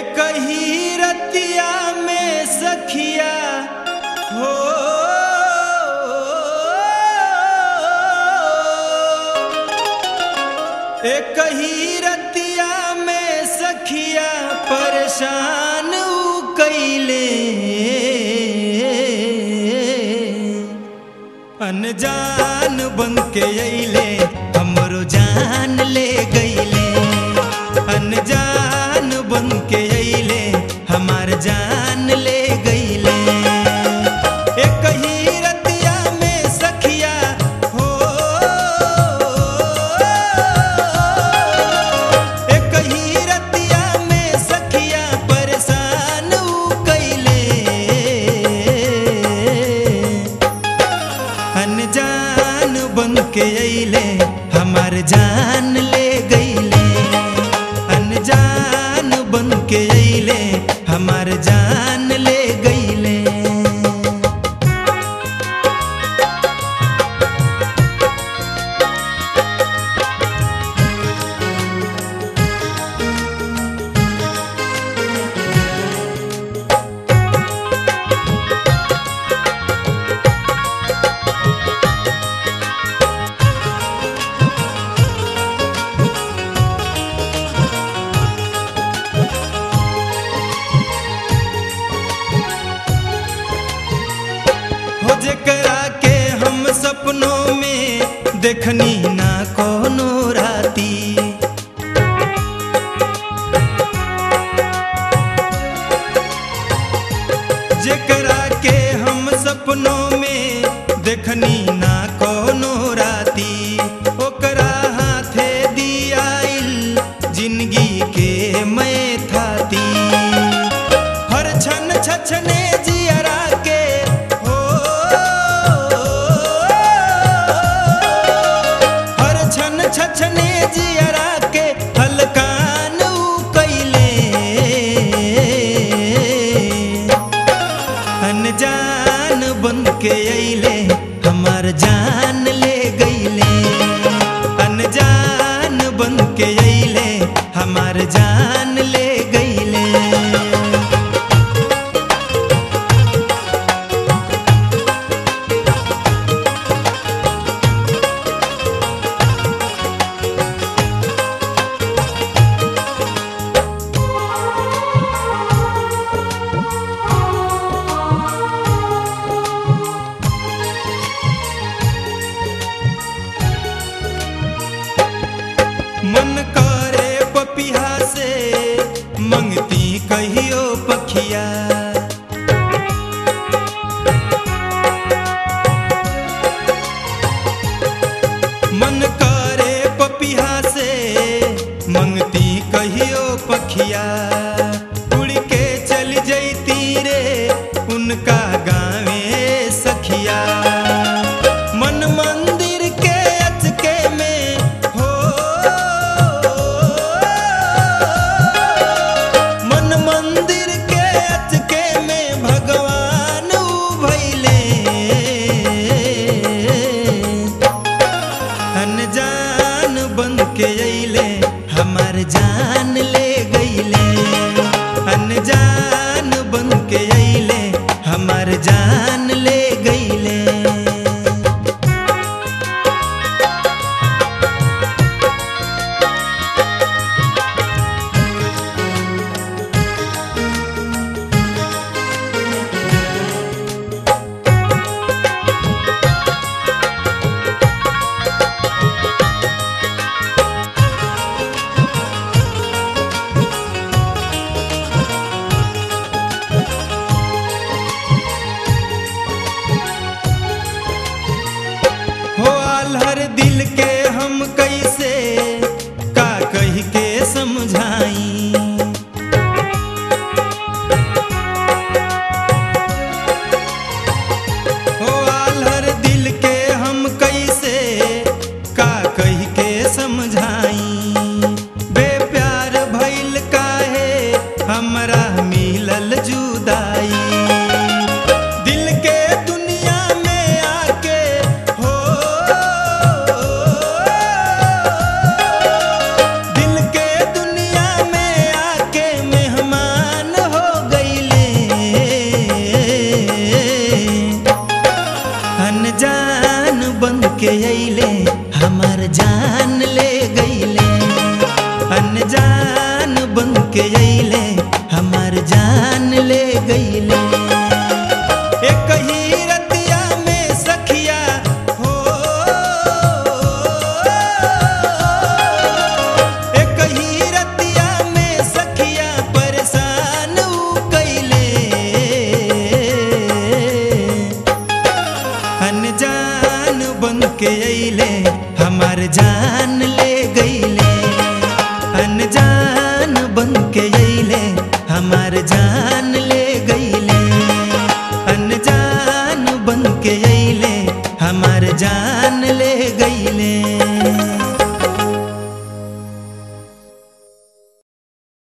एक ही रतिया में सखिया हो एक ही रतिया में सखिया परेशान ऊ कैले अनजान बन के अइले हमरो जान ले गइले अनजान बन के अइले हमार जान ले गइले एक ही रतिया में सखिया हो एक ही रतिया में सखिया परेशान ऊ कैले अनजान बन के अइले हमार जान ले गइले अनजान बन के अइले हमार जान ले गइले हो जेकरा के हम सपनों में देखनी ना कोनो राती जेकरा के हम सपनों में देखनी ना कोनो राती ओकरा हाथे दियाइल जिंदगी के मैं थाती हर छन छछने जियरा के हो हर छन छछने जियरा के हलकान ऊ कैले अनजान बन के अइले हमार जान ले गइले अनजान बन के अइले हमार जान ले गइले मन करे पपिहा से मंगती कहियो पखिया मन करे पपिहा से मंगती कहियो पखिया उड़ के चल जैती रे उनका गावे सखिया मन मंदिर के अचके में हो मन मंदिर के अचके में भगवान ऊ भैले अनजान बन के अइले हमार जान ले गइले अनजान बन के अइले हमार जान ले गइले हो आल्हर दिल के हम कैसे का कह के समझाई हो आल्हर दिल के हम कैसे का कह के समझाई बेप्यार भइल काहे हमरा मिलल जुदाई दिल के दुनिया में आके हो दिल के दुनिया में आके मेहमान हमार जान ले गईले अनजान बन के अइले हमार जान ले गईले एक ही रतिया में सखिया हो एक ही रतिया में सखिया परेशान ऊ कैले अनजान बन के अइले हमार जान